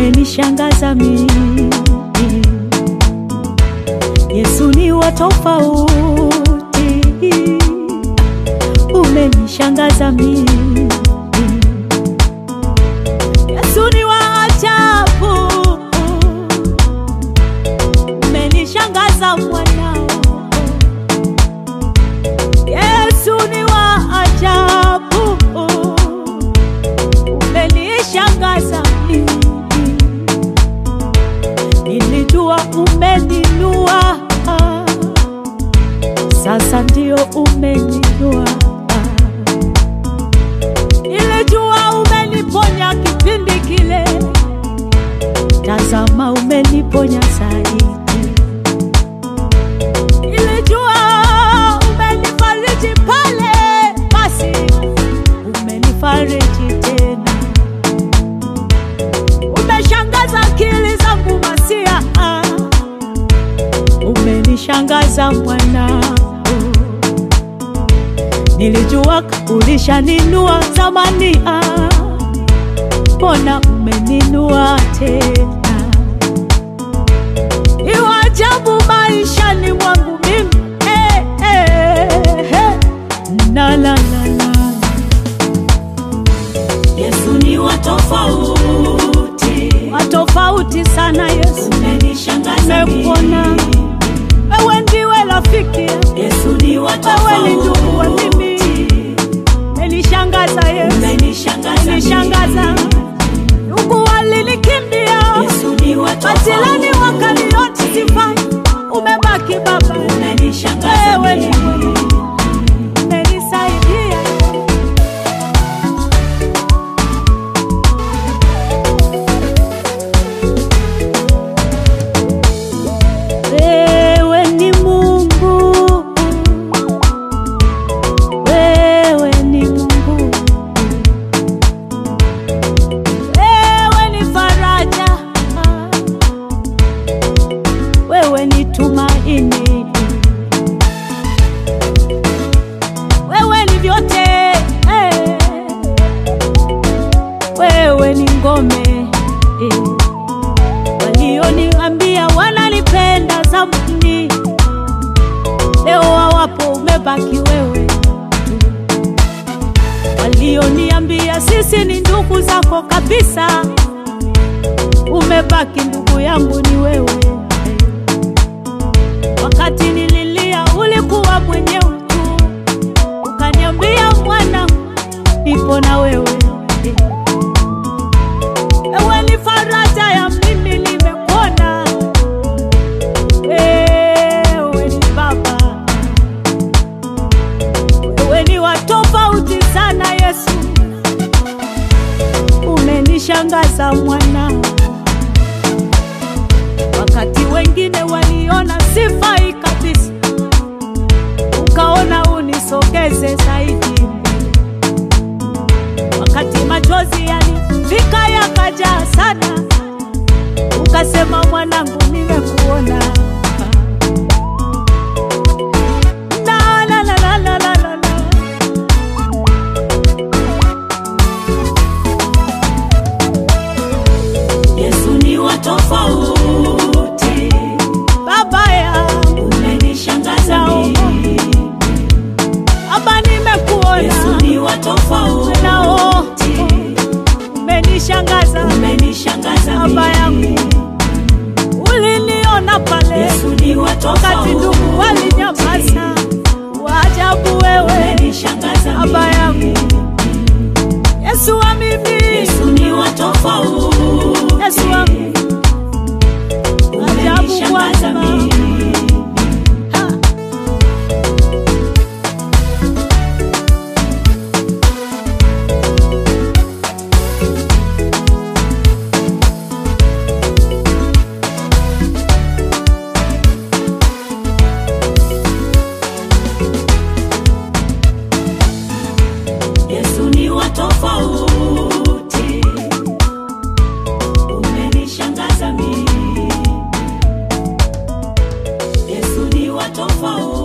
umenishangaza mimi. Yesu ni wa tofauti, umenishangaza mimi. Yesu ni wa ajabu, umenishangaza mwanao. Yesu ni wa ajabu, umenishangaza mimi. Nilijua umeninua, sasa ndio umeninua. Nilijua umeniponya kipindi kile, tazama umeniponya zaidi. Nilijua umenifariji pale, basi umenifariji tena. Umeshangaza akili zangu masia, umenishangaza mwanao. Nilijua ulishaninua zamani, ah, mbona umeninua tena? Ni wa ajabu maishani mwangu mimi eh, eh, eh. Na, la, la, la. Yesu ni wa tofauti, Wa tofauti sana Yesu, umenishangaza nimekuona mimi. wewe ndiwe rafiki, Yesu ni wa wewe ni ndugu wa mimi, tofauti, umenishangaza Yesu, umenishangaza umenishangaza mimi. ndugu walinikimbia, Yesu ni wa majirani tofauti, wakaniona sifai, umebaki Baba, umenishangaza wewe ni mimi. umenisaidia Wewe ni Mungu, wewe ni Mungu, wewe ni faraja, wewe ni tumaini, wewe ni vyote, eh. wewe ni ngome eh walioniambia wanalipenda zamani, leo hawapo, umebaki wewe. Walioniambia sisi ni ndugu zako kabisa, umebaki ndugu yangu ni wewe. Wakati nililia ulikuwa mwenyewe tu, ukaniambia mwana, nipo na wewe Ewe ni faraja ya mimi nimekuona, wewe ni Baba, wewe ni wa tofauti sana Yesu, umenishangaza mwana. Wakati wengine waliona sifai kabisa, ukaona unisogeze zaidi wakati machozi yalifika yakajaa sana, ukasema mwanangu, nimekuona. La, la, la, la, la, la, la, la. Yesu ni wa tofauti, Baba yangu, umenishangaza mimi. Baba, nimekuona Yesu ni wa tofauti, nao umenishangaza umenishangaza Baba yangu, mimi. uliniona pale Yesu ni wa wakati ndugu tofauti, walinyamaza. Waajabu wewe umenishangaza Baba yangu. mimi. Yesu wa mimi, Yesu ni wa tofauti, Yesu wangu, ajabu umenishangaza Bwana. mimi. Ha. Yesu ni wa tofauti, umenishangaza mimi. Yesu ni wa tofauti.